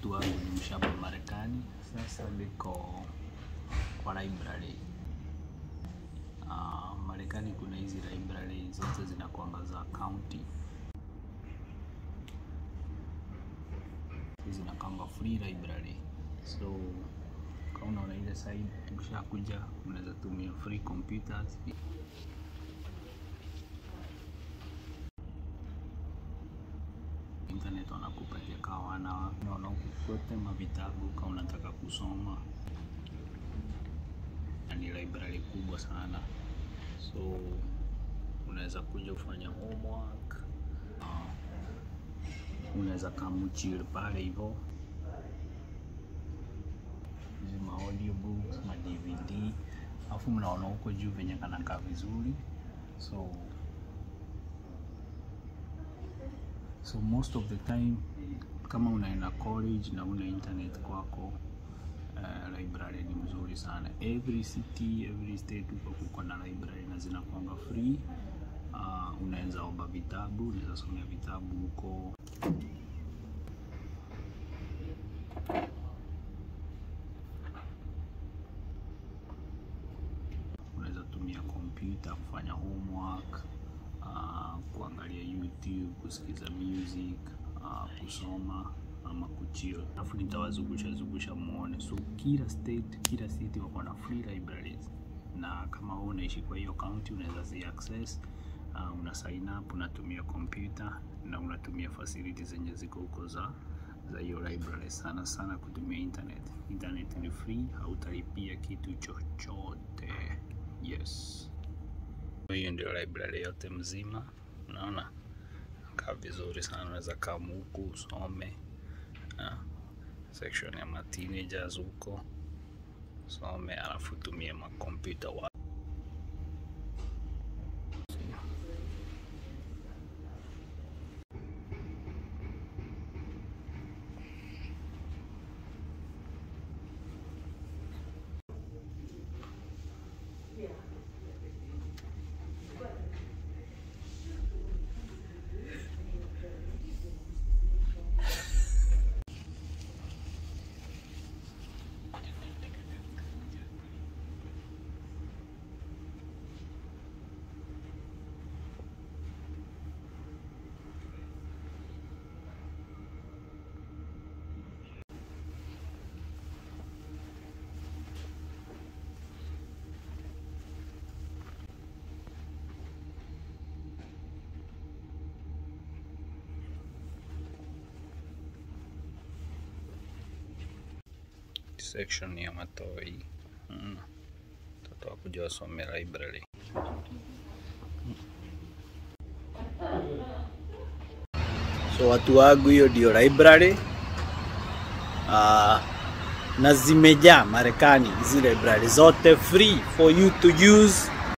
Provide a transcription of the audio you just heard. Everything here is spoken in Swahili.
watu wangu ni mshapa Marekani. Sasa niko kwa library. Uh, Marekani kuna hizi library zote zinakuanga za county, hizi zinakuanga free library, so kama unaona ile side, ukishakuja unaweza tumia free computers internet wanakupatia kawa wana unaona kote mavitabu kama unataka kusoma, na ni library kubwa sana, so unaweza kuja kufanya homework uh, unaweza kamuchil pale hivyo, hizi ma audiobooks ma DVD, alafu mnaona huko juu venye kanakaa vizuri so so most of the time kama unaenda college na una internet kwako, uh, library ni mzuri sana. Every city every state huko kuko na library na zinakuanga free. Uh, unaweza omba vitabu, unaweza somea vitabu huko. Unaweza tumia kompyuta kufanya homework Uh, kuangalia YouTube, kusikiza music, uh, kusoma ama kuchill. Alafu nitawazungusha zungusha muone. So kila state, kila city wako na free libraries, na kama wewe unaishi kwa hiyo county unaweza zi access. Uh, una sign up, unatumia kompyuta na unatumia facilities zenye ziko huko za za hiyo library. Sana sana kutumia internet. Internet ni free, hautalipia kitu chochote. Yes. Hiyo ndio library yote mzima, unaona kaa vizuri sana. Unaweza kaa huku usome, section ya ma teenagers huko some, alafu tumie makompyuta wa section ya matoi mtoto wakuja wasome library. So watu wangu, hiyo ndio library uh, na zimejaa Marekani, hizi library zote free for you to use